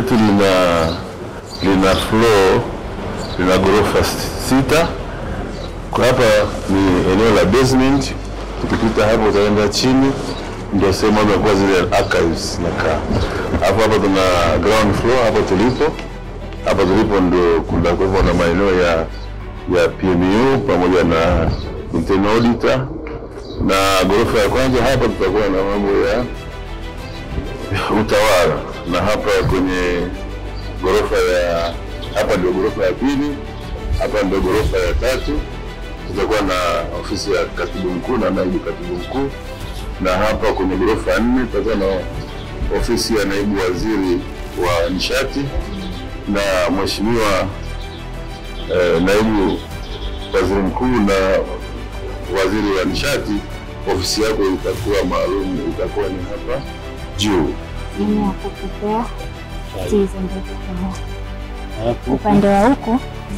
letu lina lina floor lina ghorofa sita. Kwa hapa ni eneo la basement, tukipita hapo utaenda chini, ndio sehemu ambayo kwa zile archives nakaa. Hapo hapa tuna ground floor, hapo tulipo hapa tulipo ndio kuna kwa hivyo na maeneo ya ya PMU pamoja na internal auditor, na ghorofa ya kwanza hapa tutakuwa na mambo ya utawala, na hapa kwenye ghorofa ya hapa ndio ghorofa ya pili, hapa ndio ghorofa ya tatu tutakuwa na ofisi ya katibu mkuu na naibu katibu mkuu, na hapa kwenye ghorofa ya nne tutakuwa na ofisi ya naibu waziri wa nishati na mheshimiwa eh, naibu waziri mkuu na waziri wa nishati, ofisi yako itakuwa maalum, itakuwa ni hapa juu. Mimi ya kupokea hizi ndio kwa upande wa huku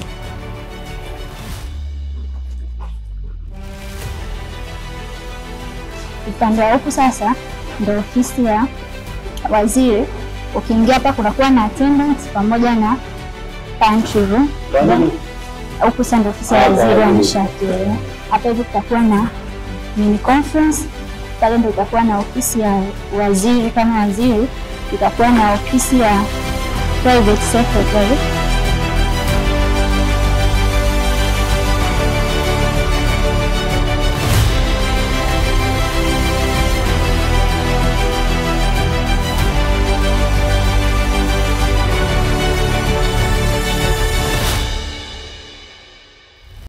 upande wa huku sasa ndio ofisi ya waziri. Ukiingia hapa kunakuwa na attendance pamoja na pantry room. Then, Huku sasa ndio ofisi ya waziri wa nishati. Hapa hivi kutakuwa na mini conference pale, ndio itakuwa na ofisi ya waziri kama waziri, itakuwa na ofisi ya private secretary